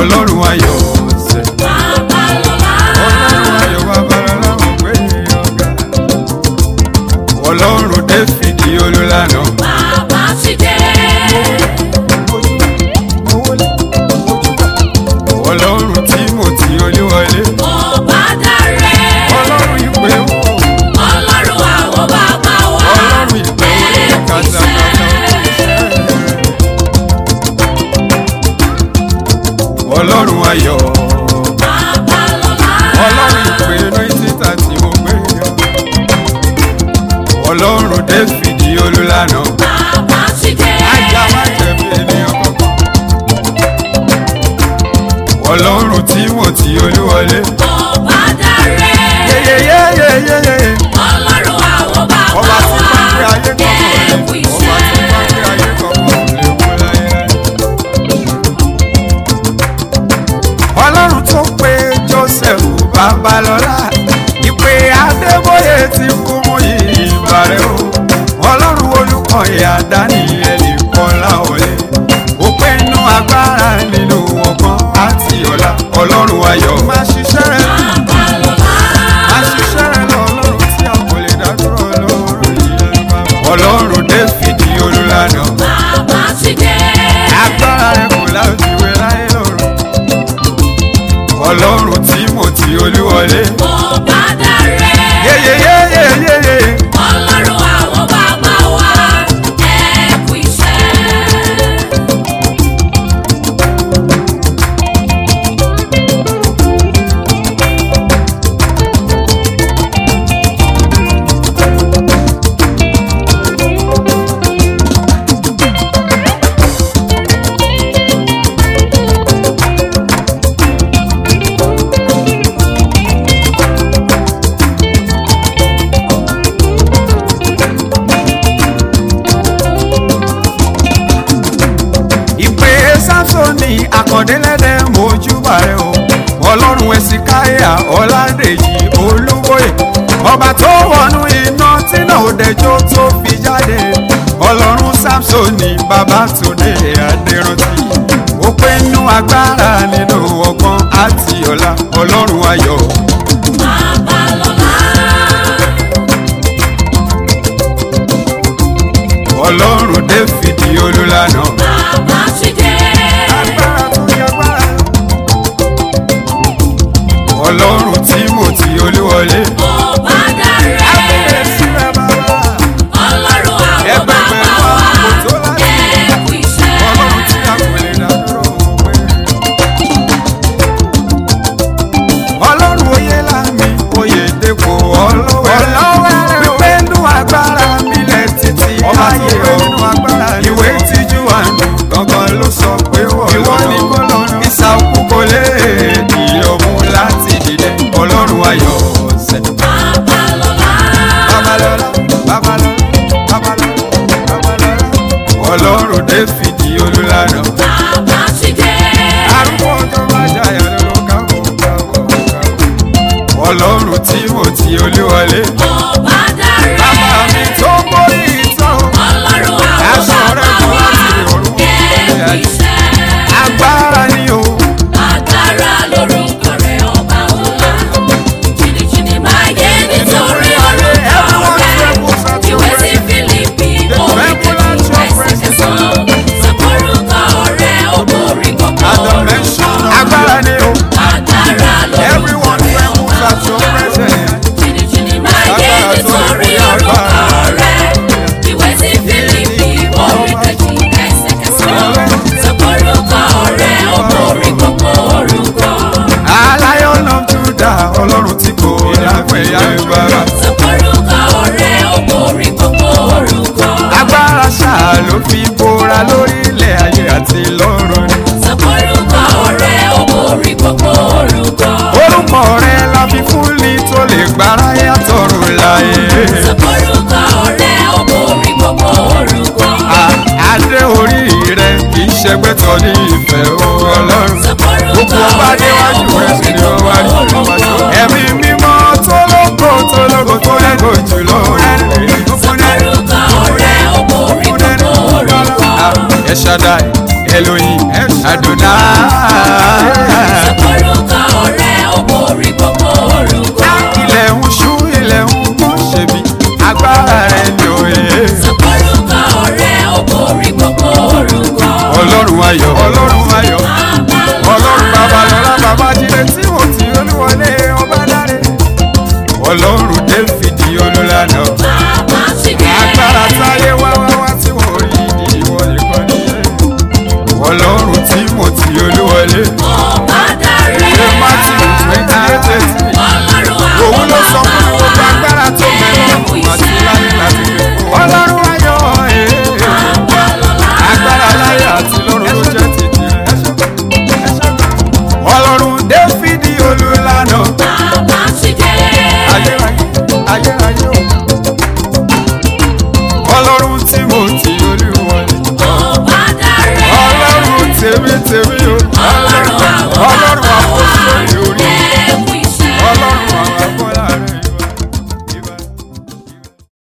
ọlọ́run ayọ̀ ṣe. Babalọ́lá. ọlọ́run ayọ̀ babalọ́lá mo gbé ọ̀gá. ọlọ́run dáfídì olùlànà. Bàbá ti dé. ọlọ́run tímọ́tì olúwọlé. Ọba dáre. ọlọ́run ìpè wò. Ọlọ́run àwọn bàbá wa. ọlọ́run ìpè wò kàtàkàtà. ọlọ́run ayọ̀. Babalọ́lá. ọlọ́run ìpè náítítà tí mo gbé yọ. ọlọ́run dáfídì olùlànà. Bàbá ti dé. ajá má jẹ̀bi ènìyàn kankan. ọlọ́run tímọ́tì olúwọlé. Ọba dáre. yeyeyeyeyeye. Ọlọ́run àwọn bàbá ọba tí wa. máa ń gbé ayé kọ̀ọ̀kan rẹ̀. Ẹ̀kú ọba tí máa ń gbé iṣẹ́. ayé kọ̀ọ̀kan lè kú láyé. ọlọ́run tó pe joseph babalọ́lá ìpè adébóyè ti kú mú ìbàrẹ̀ o ọlọ́run olùkọ́yà dáníẹ́lì kọ́lá òye ó pé inú agbára nínú ọgbọ́n àti ọ̀la ọlọ́run ayọ̀ máa ṣiṣẹ́ rẹ̀ Babalọ́lá. máa ṣiṣẹ́ rẹ̀ lọ ọlọ́run tí a kò lè dá dúró ọlọ́run yìí ọlọ́run dáfídì olùlànà Bàbá ti dé. agbára rẹ̀ kò láfiwé láyé lọ́run ọlọ́run tímọ́tì olúwọlé Ọba dáre. yeyeyeyeyeye Ọlọ́run àwọn bàbá wa. Ẹ̀kú iṣẹ́. ìpè sámsónì àkàndínlẹ́dẹ̀ mojúbà rẹ̀ o ọlọ́run ẹ̀sìkáyà ọ̀làdèjì olúbóyè ọba tó wọnú iná tínà òdẹjọ́ tó fi jáde ọlọ́run sámsónì babátúndé adérántí ó pé nú agbára nínú ọgbọ́n àti ọ̀la ọlọ́run ayọ̀ Babalọ́lá. ọlọ́run dáfídì olùlànà. Bàbá ti dé. agbára tó yẹ agbára. ọlọ́run tímọ́tì olúwọlé. Ọba dáre. Kábíyèsí rẹ̀ bàbá. Ọlọ́run àwọn Ẹgbẹgbẹ̀rún bàbá wa. àpò tó láti. Ẹ̀kú iṣẹ́. ọlọ́run tí a kò lè dá dúró pé. ọlọ́run oyè lámì oyè dèpò ọlọ́wẹ̀rẹ̀. wípé nú agbára mi lẹ̀ títí ayé o. ìwé tíjú àánú gangan ló sọ pé ìwọ ni kò lọ́rùn. ìsàkú kò lè di òun láti dìde ọlọ́run ayọ̀ ọ̀sẹ̀. Babalọ́lá. babalọ́lá babalọ́lá babalọ́lá babalọ́lá. ọlọ́run dáfídì olùlànà. Bàbá ti dé. arúgbó tó bá jayà lọ́wọ́ káwọ́ káwọ́ káwọ́. ọlọ́run tímọ́tì olúwọlé. Ọba dáre. bàbá mi tó borí ìtàn. Ọlọ́run àwọn Aṣọ rẹ̀ bàbá kò wa. láti ọ̀run wọlé Ẹ̀kú ayé. iṣẹ́. agbára ni o. Agbára lorúkọ rẹ̀ ọba ńlá. Jìnnìjìnnì máa yé nítorí orúkọ rẹ̀. Ìwé sí Fílípì orí kejì ẹsẹ̀ kẹsàn-án. Sọ̀kòrúkọ rẹ̀ ó borí gbogbo orúkọ. agbára ni o. Agbára lorúkọ everyone rẹ̀ trembles ọba at your ńlá. presence. Jìnnìjìnnì máa yé nítorí orúkọ rẹ̀. Ìwé sí Fílípì orí kejì ẹsẹ̀ kẹsàn-án. Sọ̀kòrúkọ rẹ̀ ó borí gbogbo orúkọ. Lion of Judah ọlọ́run tí kò dápẹ́ yáyọ bàbá. Sọ̀kòrúkọ rẹ̀ ó borí gbogbo orúkọ. agbára ṣáà ló fi bora lórí ilẹ̀ ayé àti lọ́run ni. Sọ̀kòrúkọ rẹ̀ ó borí gbogbo orúkọ. orúkọ rẹ̀ la fi fún ni tó lè gbára yàtọ̀run láyé. Sọ̀kòrúkọ rẹ̀ ó borí gbogbo orúkọ. À- adé orí rẹ̀ kì í ṣẹgbẹ́ tọ́ ní ìfẹ́ o ọlọ́run. Sọ̀kòrúkọ gbogbo ọba rẹ̀ ó déwájú rẹ̀ sì borí ni ó wá rí gbogbo ọba tó. orúkọ. ẹ̀mí mímọ́ tó lógo tó lógo tó lẹ́gò jùlọ. Sọ̀kòrúkọ rẹ̀ ó borí gbogbo orúkọ. El Shaddai, Elohim, Adonai. ayọ̀ ọlọ́run ayọ̀ ọlọ́run babalọ́lá babájídé tí mo ti olúwọlé ọba dáre ọlọ́run dáfídì olùlànà bàbá ṣìkẹ́. agbára táyé wá wá wá tí wọ́n rí ní ìwọ nìkan nílé ọlọ́run tí mo ti olúwọlé ọba dáre. ṣé matthew twenty eight eighty ọlọ́run òun ló sọ fún mi àwọn gbogbo agbára tó mẹ́rin ẹ̀kú àti iṣẹ́. láyé láti gbé ọlọ́run ayọ̀ ee Babalọ́lá. agbára láyé àti lọ́run ló jẹ́ títì rẹ̀ ọlọ́run dáfídì olùlànà